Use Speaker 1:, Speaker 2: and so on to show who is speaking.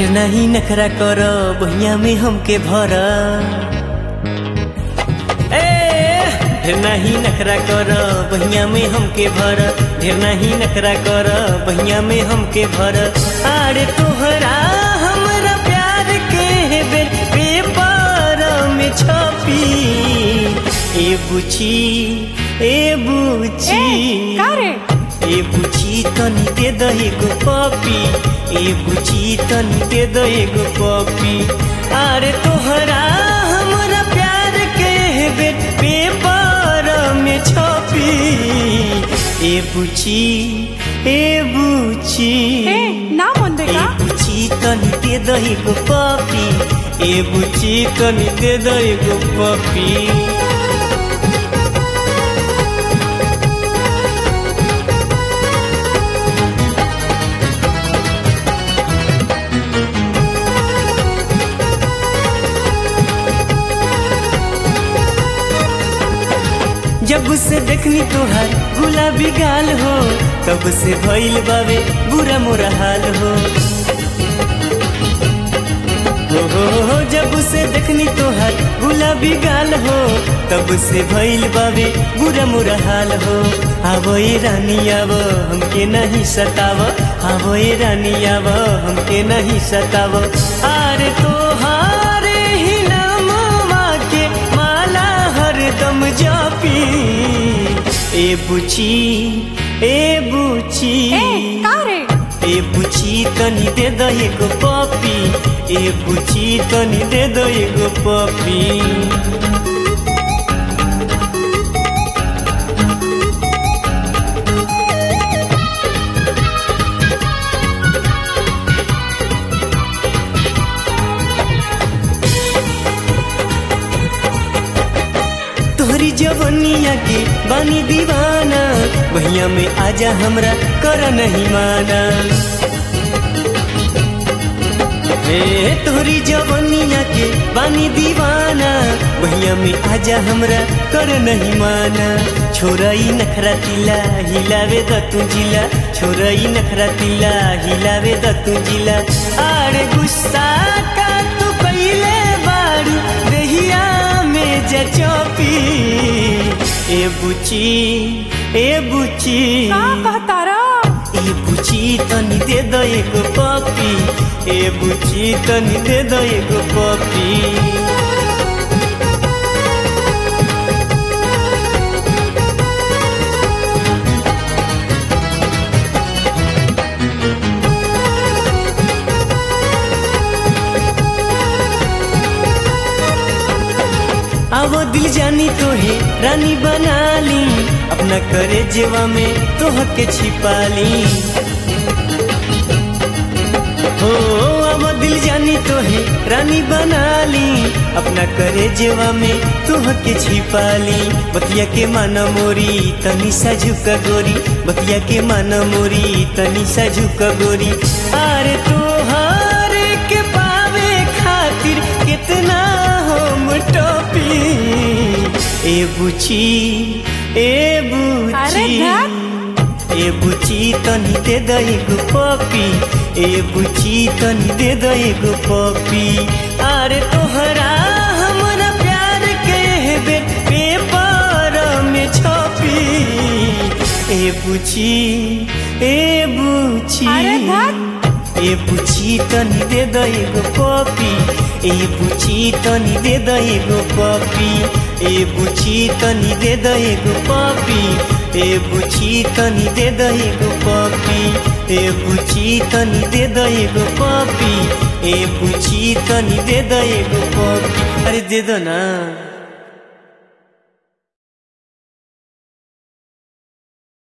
Speaker 1: ढेर नहीं नखरा कर बहिया में हमके भर ए ढेर नहीं नखरा कर बहिया में हमके भर ढेर नहीं नखरा कर बहिया में हमके भर अरे तोहरा हमरा प्यार के बेर पेपर में छपी ए बुची ए बुची
Speaker 2: ए, का रे?
Speaker 1: ए बुची तनी दे दो एगो पपी ए बुची तनी दे दो एगो पपी अरे तोहरा हमरा प्यार के बेट पेपर में छपी ए बुची ए बुची
Speaker 2: ए ना मन
Speaker 1: ए
Speaker 2: देखा
Speaker 1: बुची तनी दे दो एगो पपी ए बुची तनी दे दो एगो पपी जब से देखनी तोहार गुलाबी गाल हो तब से भइल बावे बुरा मोरा हाल हो हो हो हो जब से देखनी तोहार गुलाबी गाल हो तब से भइल बावे बुरा मोरा हाल हो आवो ए रानी आवो हमके नहीं सताव आवो ए रानी आवो हमके नहीं सताव अरे तोहारे ही नामवा के माला हरदम जापी ए बुची ए बुची
Speaker 2: ए का रे
Speaker 1: ए बुची तनी दे दो एगो पपी ए बुची तनी दे दो एगो पपी तोहरी जवनिया के बानी दीवाना भैया में आजा हमरा कर नहीं माना ए तोहरी जवनिया के बानी दीवाना भैया में आजा हमरा कर नहीं माना छोरई नखरा तिला हिलावे द तू जिला छोरई नखरा तिला हिलावे द तू जिला आरे गुस्सा का तू पहले बारू दहिया में जचपी ए बुची ए बुची
Speaker 2: का कहतारा
Speaker 1: ए बुची तनी दे दो एगो पपी ए बुची तनी दे दो एगो पपी आवो दिल जानी तो है रानी बना ली अपना करे जेवा में तो के छिपा ली हो आवो दिल जानी तो है रानी बना ली अपना करे जेवा में तो के छिपा ली बतिया के माना मोरी तनी सा झुका गोरी बतिया के माना मोरी तनी सा झुका गोरी अरे तोहार के पावे खातिर कितना हम टोपी ए बुची ए
Speaker 2: अरे
Speaker 1: बुची
Speaker 2: धत।
Speaker 1: ए बुची तनी दे दो एगो पपी ए बुची तनी दे दो एगो पपी अरे तोहरा हमरा प्यार के बेट पेपर में छपी ए बुची ए बुची
Speaker 2: अरे धत।
Speaker 1: ए बुची तनी दे दो एगो पपी ए बुची तनी दे दो एगो पपी ए बुची तनी दे दो एगो पपी ए बुची तनी दे दो एगो पपी ए बुची तनी दे दो एगो पपी ए बुची तनी दे दो एगो पपी अरे दे दो ना